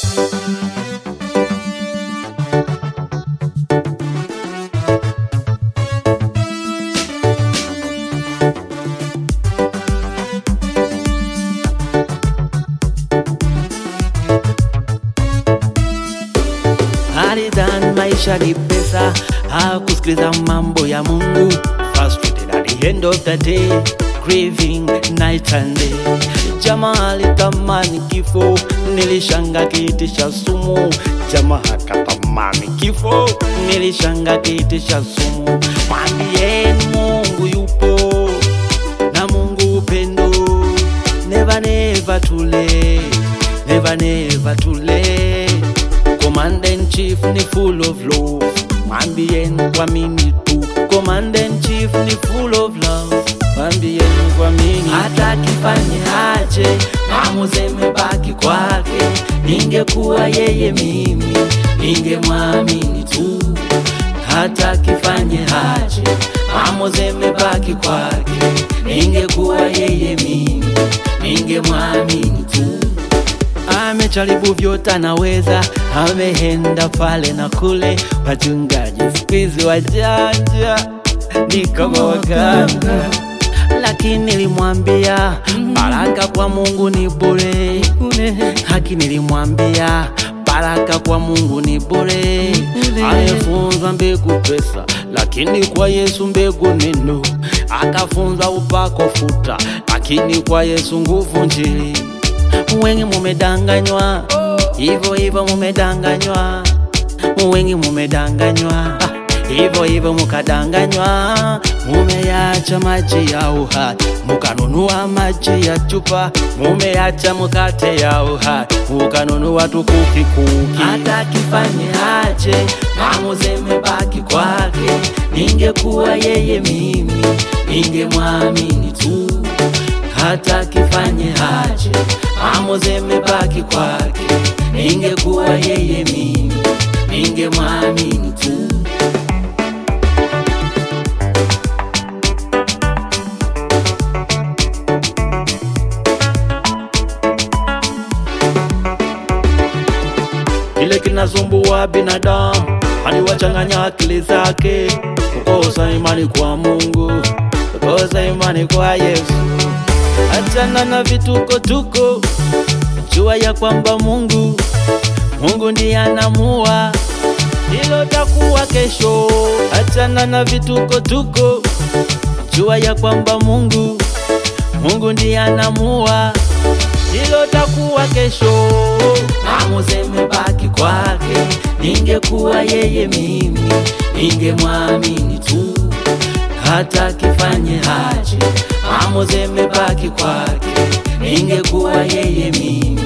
Alidhani maisha ni pesa, hakusikiliza mambo ya Mungu. Frustrated at the end of the day, grieving night and day. Jamaa alitamani kifo, nilishanga kiti cha sumu. Jamaa akatamani kifo, nilishanga kiti cha sumu. Mwambieni Mungu yupo na Mungu upendo, never never too late, never never too late. Commander in chief ni full of love, mwambieni kuamini tu. Commander in chief ni full of love, mwambieni kuamini. Hata kifanye aje, maamuzi yamebaki kwake. Ningekuwa yeye mimi, ningemwamini tu. Hata kifanye aje, maamuzi yamebaki kwake. Ningekuwa yeye mimi, ningemwamini tu amejaribu vyote anaweza, ameenda pale na kule. Wachungaji siku hizi wajanja ni kama waganga, lakini nilimwambia baraka kwa Mungu ni bure, haki nilimwambia baraka kwa Mungu ni bure. Amefunzwa mbegu pesa, lakini kwa Yesu mbegu neno. Akafunzwa upako futa, lakini kwa Yesu nguvu njili wengi mumedanganywa, hivyo hivyo mumedanganywa, wengi mumedanganywa, hivyo hivyo mukadanganywa, mumeyacha maji ya uhai, mukanunua maji ya chupa, mumeyacha mukate ya uhai, mukanunua tukuki kuki. Hata kifanye aje, maamuzi yamebaki kwake. Ningekuwa yeye mimi, ningemwamini tu hata kifanye aje, maamuzi yamebaki kwake. Ningekuwa yeye mimi, ningemwamini tu. Kile kinasumbua binadamu aliwachanganya akili zake, kukosa imani kwa Mungu, kukosa imani kwa Yesu. Achana na vituko-tuko, jua ya kwamba Mungu, Mungu ndiye anamua hilo takuwa kesho. Achana na vituko-tuko, jua ya kwamba Mungu, Mungu ndiye anamua hilo takuwa kesho. Maamuzi yamebaki kwake. Ningekuwa yeye mimi, ningemwamini tu hata kifanye aje, maamuzi yamebaki kwake. Ningekuwa yeye mimi,